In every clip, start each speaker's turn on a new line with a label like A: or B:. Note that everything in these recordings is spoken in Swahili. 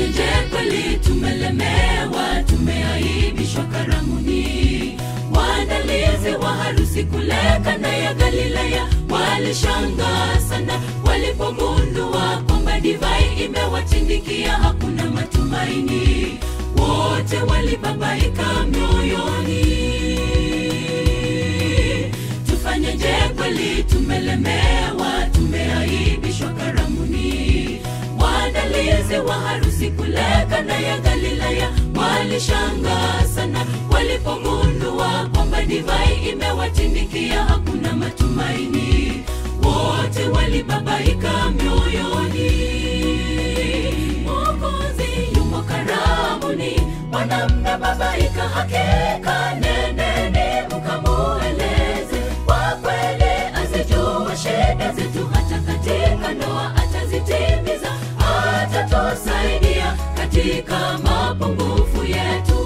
A: tufanyeje kweli tumelemewa tumeaibishwa karamuni waandalizi wa harusi kule kanda ya galilaya walishangaa sana walipogundua kwamba divai imewatindikia hakuna matumaini wote walibabaika mioyoni tufanyeje kweli tumelemewa tumeaibishwa karamuni waandalizi wa harusi kule kanda ya galilaya walishangaa sana walipogundua kwamba divai imewatindikia hakuna matumaini wote walibabaika mioyoni mwokozi yumo karamuni wanamna babaika hakika nendeni mkamueleze kwa kweli azijua shida zetu hata katika ndoa atazitimiza atatusaidia katika mapungufu yetu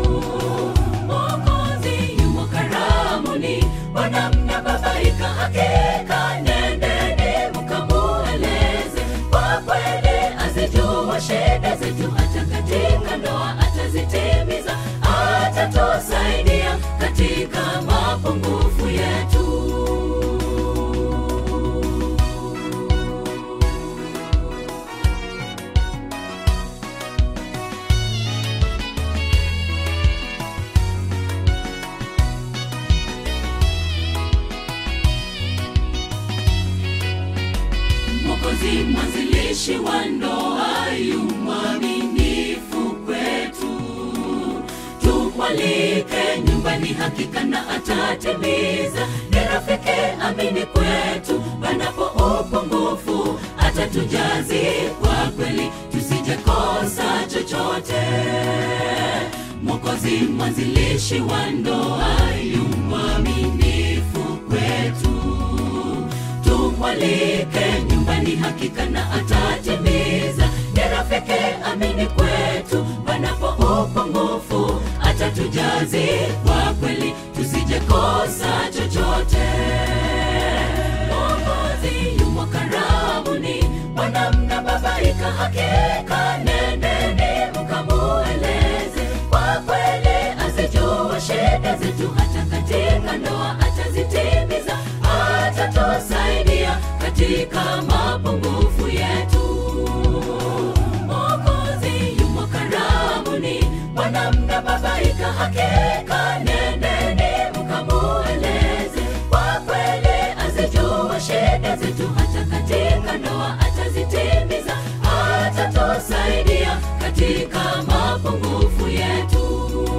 A: mwokozi yumo karamuni wanamna babaika hakika nendeni mkamueleze kwa kweli azijua shida zetu hata katika ndoa atazitimiza atatusaidia katika mapungufu yetu mwokozi mwanzilishi wa ndoa yu mwaminifu kwetu tumwalike nyumbani hakika na atatimiza ni rafiki amini kwetu panapo upungufu atatujazi kwa kweli tusijekosa chochote mwokozi mwanzilishi wa ndoa yu mwaminifu kwetu tumwalike nyumbani hakika na atatimiza ni rafiki amini kwetu panapo upungufu atatujazi kwa kweli tusijekosa chochote mwokozi yumo karamuni wanamna babaika hakika nendeni mkamueleze kwa kweli azijua shida zetu hata katika ndoa atazitimiza atatusaidia katika mapungufu yetu mwokozi yumo karamuni wanamna babaika hakika nendeni mkamueleze kwa kweli azijua shida zetu hata katika ndoa atazitimiza atatusaidia katika mapungufu yetu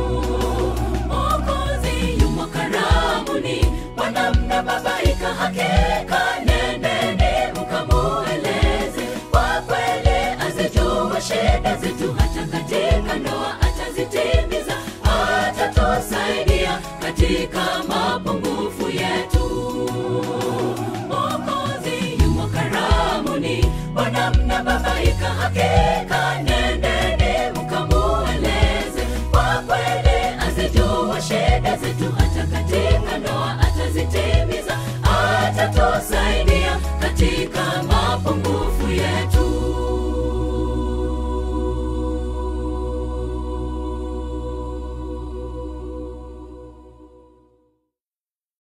A: mwokozi yumo karamuni wanamna babaika hakika nendeni mkamueleze kwa kweli azijua shida zetu hata katika ndoa atazitimiza atatusaidia katika mapungufu yetu mwokozi yumo karamuni wanamna babaika hakika nendeni mkamueleze kwa kweli azijua shida zetu hata katika ndoa atazitimiza atatusaidia katika mapungufu